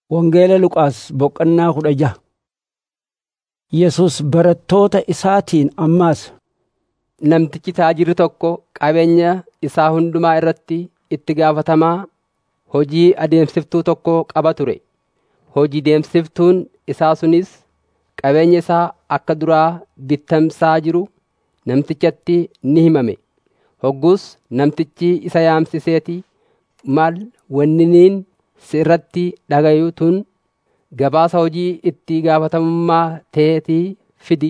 Wangeela Luqaas boqonnaa kudha jaha. Yesus barattoota isaatiin ammaas Namtichi taajirri tokko qabeenya isaa hundumaa irratti itti gaafatamaa hojii adeemsiftuu tokko qaba ture. Hojii deemsiftuun isaa sunis qabeenya isaa akka duraa bittamsaa jiru namtichatti ni himame. Hoggus namtichi isa yaamsiseeti maal wanniniin si irratti dhagayu tun gabaasa hojii itti gaafatamummaa teetii fidi.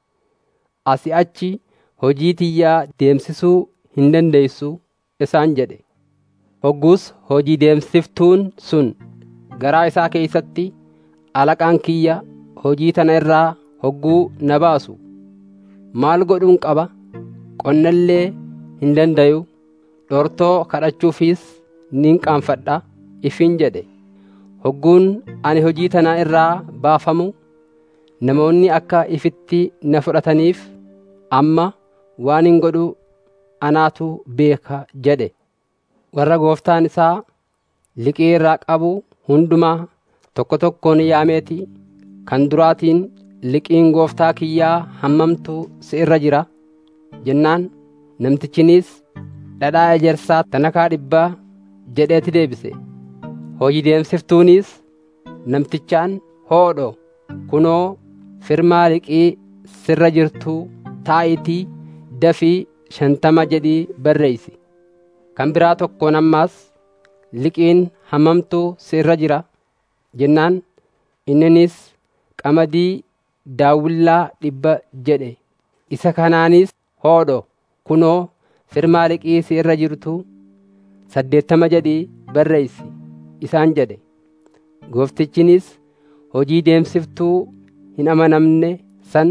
Asii achi hojii tiyyaa deemsisuu hin dandeessu isaan jedhe. Hoggus hojii deemsiftuun sun garaa isaa keessatti alaqaan kiyya hojii tana irraa hogguu na baasu maal godhuun qaba qonnallee hin dandayu dhortoo kadhachuufis nin qaanfadha ifin jedhe hogguun ani hojii tana irraa baafamu namoonni akka ifitti na fudhataniif amma waan hin godhu anaatu beeka jedhe warra gooftaan isaa liqii irraa qabu hundumaa tokko tokkoon yaameeti kan duraatiin liqiin gooftaa kiyyaa hammamtu si irra jira jennaan namtichinis dhadhaa ejersaa tanakaa dhibbaa jedheeti deebise hojii deemsiftuunis namtichaan hoodho kunoo firmaa liqii sirra jirtuu taa'itii dafii shantama jedhii barreeysi kan biraa tokkoon ammaas liqiin hammamtuu si irra jira jennaan inninis qamadii daawwillaa dhibba jedhe isa kanaanis hoodho kunoo firmaa liqii si irra jirtu saddeettama jedhii barreeysi isaan jedhe gooftichinis hojii deemsiftuu hin amanamne san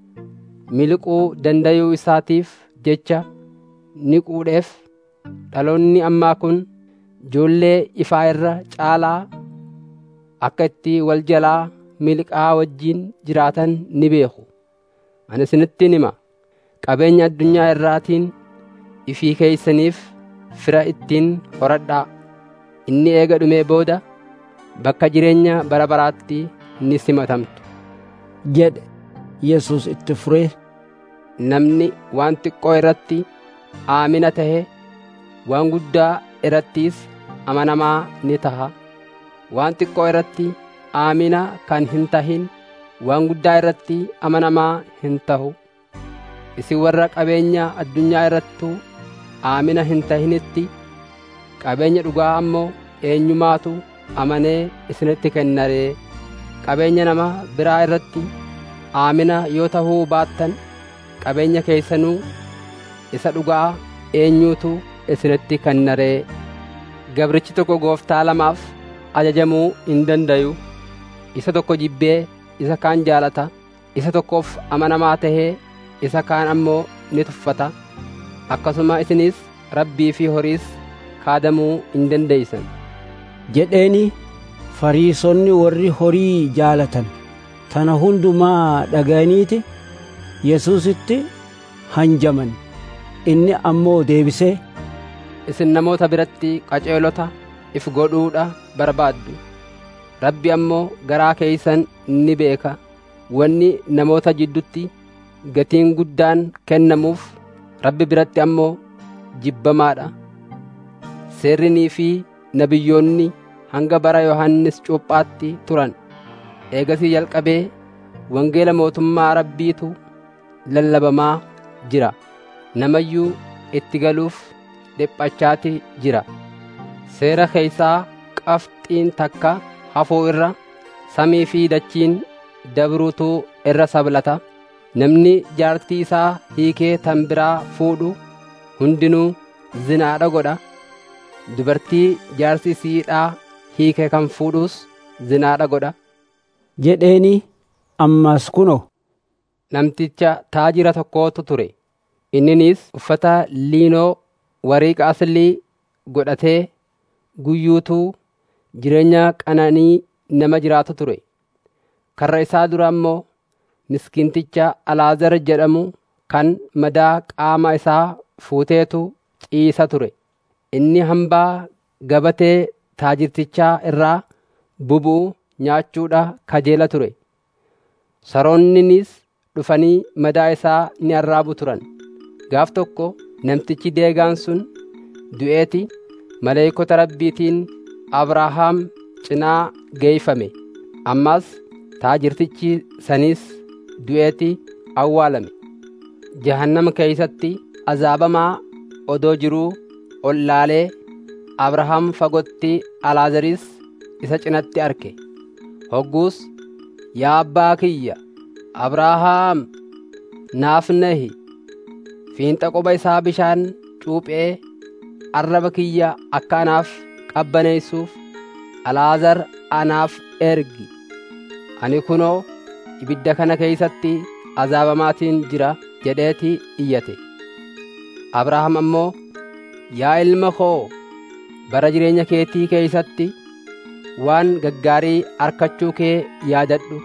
miliquu dandayuu isaatiif jecha ni quudheef dhaloonni ammaa kun ijoollee ifaa irra caalaa akka itti wal jalaa miliqaa wajjiin jiraatan ni beeku ani isinittiin hima qabeenya addunyaa irraatiin ifii keeysaniif fira ittiin horadhaa inni eega dhumee booda bakka jireenya bara baraatti ni simatamtu jedhe Yesus itti furee namni waan xiqqoo irratti aamina tahe waan guddaa irrattis amanamaa ni taha waan xiqqoo irratti aamina kan hin tahin waan guddaa irratti amanamaa hin tahu isin warra qabeenya addunyaa irrattu aamina hin tahinitti qabeenya dhugaa ammoo eenyumaatu amanee isinitti kennaree qabeenya nama biraa irratti aamina yoo tahuu baattan qabeenya keessanuu isa dhugaa eenyuutu isinitti kennaree gabrichi tokko gooftaa lamaaf ajajamuu hin dandayu isa tokko jibbee isa kaan jaalata isa tokkoof amanamaa tahee isa kaan ammoo ni tuffata akkasuma isinis rabbii fi horiis kaadamuu hin dandeeysan jedheeni fariisonni warri horii jaalatan tana hundumaa dhaga'aniiti Yesuusitti hanjaman inni ammoo deebisee isin namoota biratti qaceelota if godhuudha barbaaddu rabbi ammoo garaa keeysan ni beeka wanni namoota jiddutti gatiin guddaan kennamuuf rabbi biratti ammoo jibbamaadha seerrinii fi nabiyyoonni hanga bara yohannis cuuphaatti turan eegasii jalqabee wangeela mootummaa rabbiitu lallabamaa jira namayyuu itti galuuf dhiphachaati jira seera keeysaa qabxiin takka hafuu irra samii fi dachiin dabruutu irra sablata namni jaartii isaa hiikee tan biraa fuudhu hundinuu zinaadha godha dubartii jaarsi isiidhaa hiike kan fuudhus zinaadha godha jedheeni ammas kuno namticha taajira tokkootu ture inninis uffata liinoo wariiqa aslii godhatee guyyuutuu jireenya qananii nama jiraatu ture karra isaa dura ammoo miskiinticha alaazar jedhamu kan madaa qaama isaa fuuteetu ciisa ture inni hambaa gabatee taajirtichaa irraa bubuu nyaachuudha kajeela ture saroonninis dhufanii madaa isaa ni arraabu turan gaaf tokko namtichi deegaan sun du'eeti maleeykota rabbiitiin abrahaam cinaa geeyfame ammas taajirtichi sanis du'eeti awwaalame jahannama keeysatti azaabamaa odoo jiruu ol laalee abrahaam fagotti alaazaris isa cinatti arke hogguus yaa abbaa kiyya abrahaam naaf nahi fiinxa quba isaa bishaan cuuphee arraba kiyya akka anaaf qabbaneessuuf alaazar anaaf ergi ani kunoo ibidda kana keeysatti azaabamaatiin jira jedheeti iyyate abrahaam ammoo yaa ilma koo bara jireenya keetii keeysatti waan gaggaarii arkachuu kee yaadadhu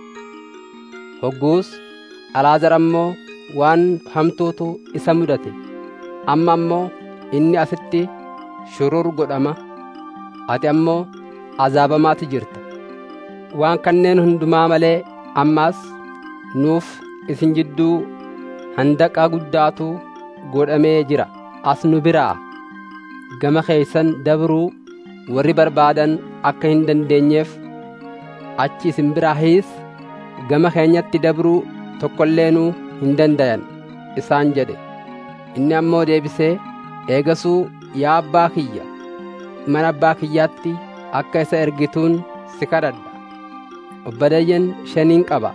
hogguus alaazar ammoo waan hamtuutu isa mudate amma ammoo inni asitti shurur godhama ati ammoo azaabamaati jirta waan kanneen hundumaa malee ammaas nuuf isin jidduu handaqaa guddaatu godhamee jira as nu biraa gama keeysan dabruu warri barbaadan akka hin dandeenyeef achi isin biraahis gama keenyatti dabruu tokkoilleenuu hin dandayan isaan jedhe inni ammoo deebisee eegasuu yaa abbaa kiyya mana abbaa kiyyaatti akka isa ergituun si kadhadha obboleeyyan shaniin qaba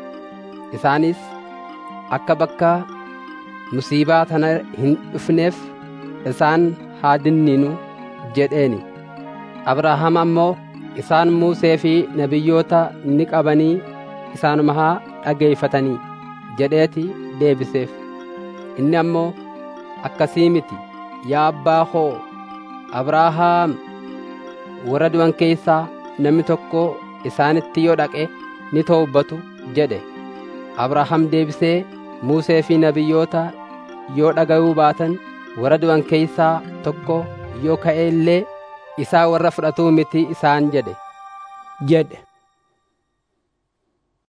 isaanis akka bakka musiibaa tana hin dhufneef isaan haa dinninu jedheeni abrahaam ammoo isaan muusee fi nabiyyoota ni qabanii isaanuma haa dhageeyfatanii jedheeti deebiseef inni ammoo akkasii miti yaa abbaa koo abrahaam warra du'an keeysaa namni tokko isaanitti yoo dhaqe ni towbatu jedhe abrahaam deebisee muusee fi nabiyyoota yoo dhaga'uu baatan warra du'an keeysaa tokko yoo ka'e illee isaa warra fudhatuu miti isaan jedhe jedhe